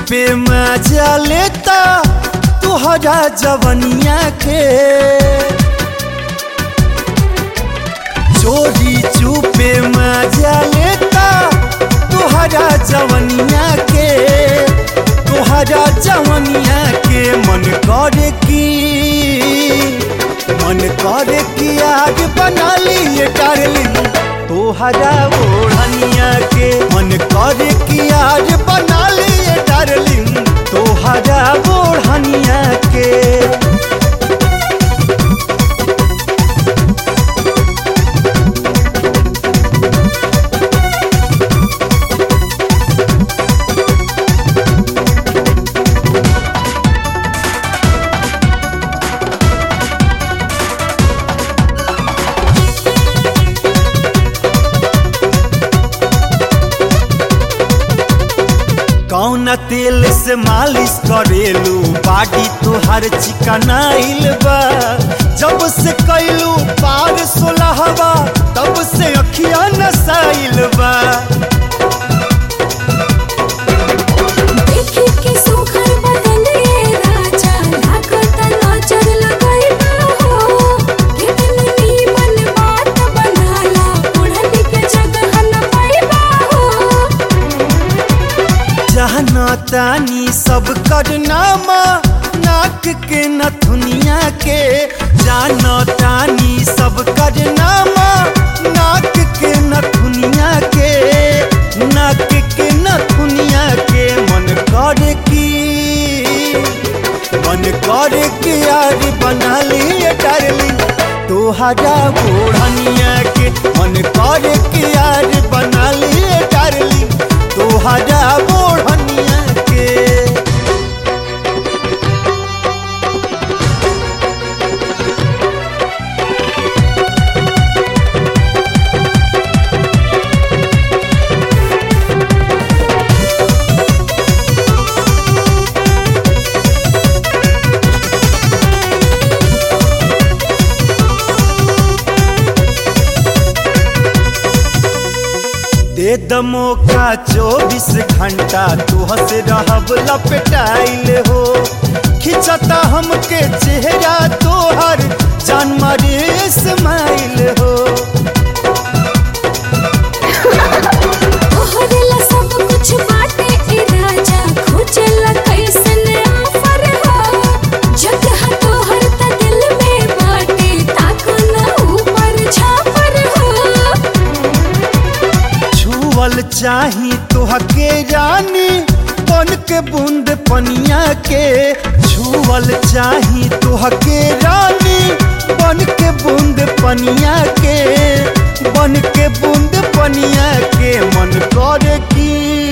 चुपे मजा लेता तुहरा जवनिया के चोरी चुपे मजा लेता तुहरा जवनिया के तुहरा जवनिया के मन करे की मन करे कि आज बना लिए डार्लिंग तोहरा ओढ़निया के मन करे कि आज बना लिए डार्लिंग तोहरा ओढ़निया के कौन तेल से मालिश करेलू बाडी तुहार चिकनाइल बा जब से कैलू पार सोलहवा तब से अखिया नसाइल बा देखी के सुघर बदले राजा लागत नजर लगाइबा हो कितन नीमन बात बनाला ओढ़नी के जगह न पाइबा हो जहना तानी सब करनामा नाक के नथुनिया के जाना तानी सब करनामा नाक के नथुनिया के नाक के नथुनिया के मन करे की मन करे कि यार बना लिए डार्लिंग तोहरा ओढ़निया के मन करे कि यार बना लिए डार्लिंग तोहरा ओढ़निया के दे दमो का चौबीस घंटा तुह से रहब लपटाइल हो खिंचता हमके चेहरा तोहर जान मारे स्माइल हो तोहरेला सब कुछ बाटे ए राजा खोजेला कैसन ऑफर हो जगह तोहर त दिल में बाटे ताको न ऊपर छापर हो छुअल चाही तोहके रानी बन के बूंद पनिया के छुअल चाही तोहके रानी बन के बूंद पनिया के बन के बूंद पनिया के मन करे की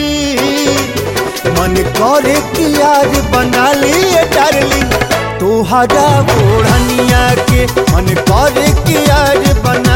मन करे कि यार बना लिए डार्लिंग तोहरा ओढ़निया के मन करे कि यार बना